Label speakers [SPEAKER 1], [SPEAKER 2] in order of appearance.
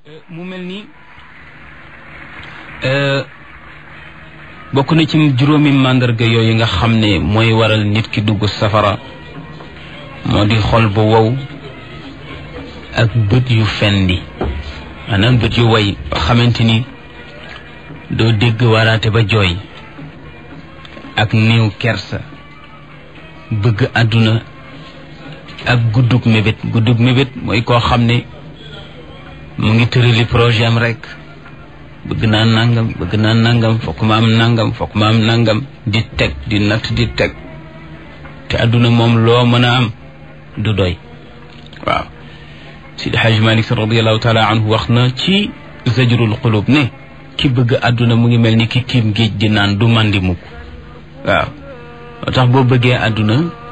[SPEAKER 1] mu mel ni bokk na ci juróomi màndarga yooyu nga xam ne mooy waral nit ki dugg safara moo di xol bu wow ak bët yu fendi maanaam bët yu way ba xamante ni doo dégg waraate ba jooy ak néew kersa bëgg àdduna ak guddug mébét guddug mébét mooy koo xam ne mu ngi tërali projet am rek bëgg naa nangam bëgg naa nangam fokk ma am nangam fokk ma am nangam di teg di natt di teg te àdduna moom loo mën a am du doy waaw Sidi Haj Malik radiallahu taala anhu wax na ci zajrul qulub ne ki bëgg àdduna mu ngi mel ni ki tiim géej di naan du màndi mukk waaw moo tax boo bëggee àdduna